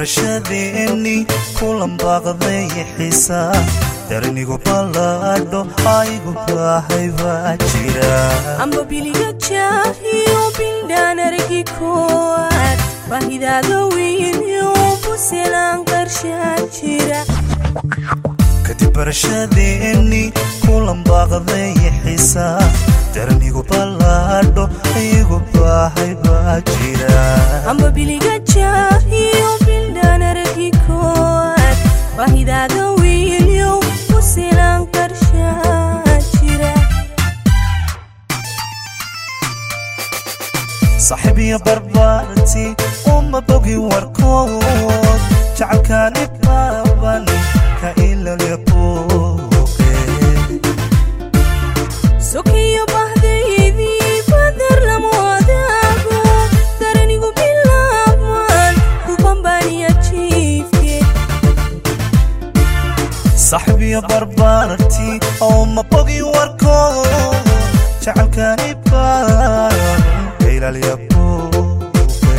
barashadeeni kulan baaqday xisaa darnigu ballaadho aygu baahay baa jira amba biliga jaahiyo bildhaan argi koowaad baahidaada weyniyo buselaan qarshaa jira kadib barashadeeni kulan baaqday xisaa darnigu ballaadho aygu baahay baa jira amba biliga jaahiyo bildhaan argi koowaad baahidaada weyniyo buselaan qarshaa jira saaxiibiyo barbaarti uma bogi warkood jacalkaani baaban ka ilaliya buuqe sokiyo bahdaydii badar lama wadaago daranigu bilaabmaan kubambaniya jiifke saaxiibiyo barbaarti uma bogi warkood jacalkaani baaban ka ilaliya buuqe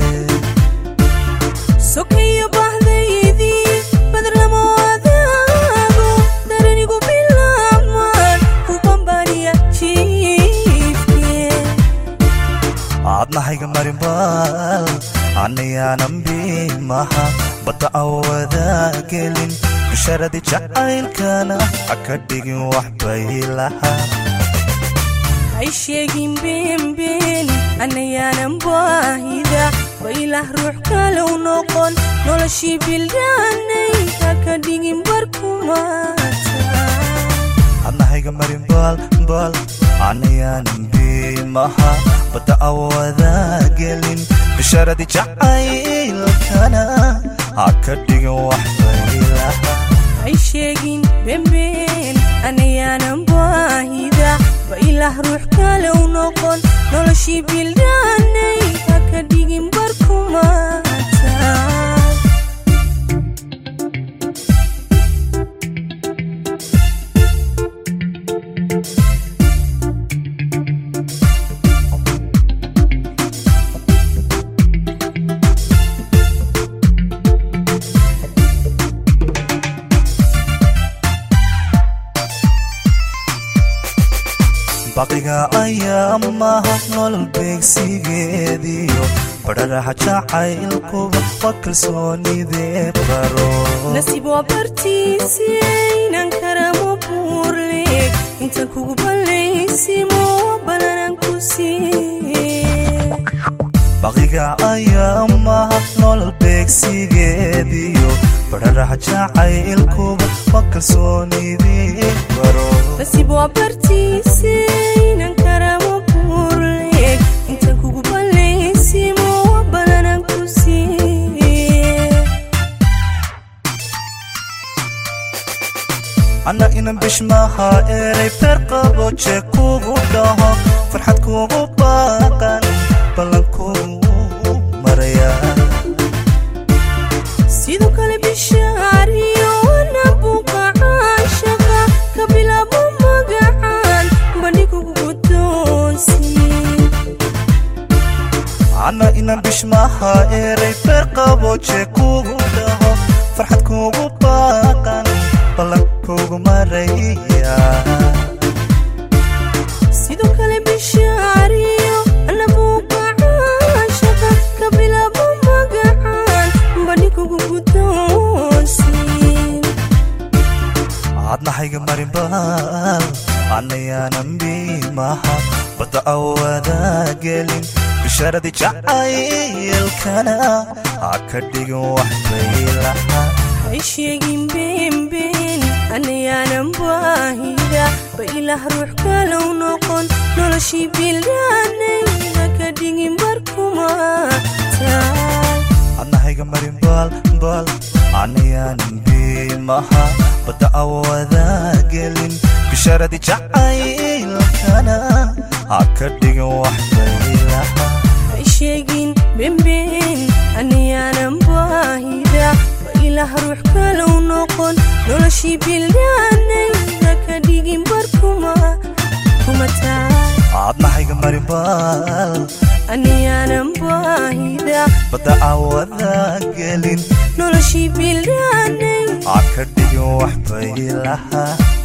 sokiyo bahdaydii badar lama wadaago daranigu bilaabmaan kubambaniya jiifke aadnahayga marinbaal annayaanan biimaha badda awadagelin bisharadii jacaylkana ha ka dhigin wax bay lahaa hay sheegin beenbeen annayaanan baahida baylah ruux kalow noqon noloshii bildhaanay haka dhigin barkumaata adnahayga marinbaal baal annayaanan biimaha badda awadagelin bisharadii jacaylkana ha ka dhigin wax bay lahaa hay sheegin beenbeen annayaanan baahida baylah ruux kalow noqon noloshii bildhaanay haka dhigin barkumaata baqiga ayaa maha nolol beegsigeediyo badharaha jacaylkuba waa kalsoonidee baro nasiib waa bartiisaynan karamo buurleeg inta kugu ballaysimo balanan ku siiye baqiga ayaa maha nolol beegsigeediyo badharaha jacaylkuba waa kalsoonidee baro nasiib waa bartiisaynan karamo buurleeg inta kugu ballaysimo balanan ku siiye anna inan bishmaha eray beer qabo jee kugu dhaho farxad kugu baaqan ballan kugu maraya sidoo kale bishaariyo wana buuqa caashaqa ka bilaabo magacaan bandhigugu guddoonsiin anna inan bishmaha eray beer qabo jee kugu dhaho farxad kugu baaqan ballan kugu maraya sidoo kale bishaariyo ana buuqa caashaqa ka bilaabo magacaan bandhigugu guddoonsiin aadnahayga marinbaal annayaanan biimaha badda awadagelin bisharadii jacaylkana ha ka dhigin wax bay lahaa hay sheegin beenbeen annayaanan baahida bailah ruux kalow noqon noloshii bildhaanay haka dhigin barkumaata adnahayga marinbaal baal annayaanan biimaha badda awadagelin bisharadii jacaylkana ha ka dhigin wax bay lahaa hay sheegin beenbeen annayaanan baahida bailah ruux kalow noqon noloshii bildhaanay haka dhigin barkuma kumataa aadnahayga marinbaal annayaanan baahida badda awadagelin noloshii bildhaanay aa ka dhigin wax bay lahaa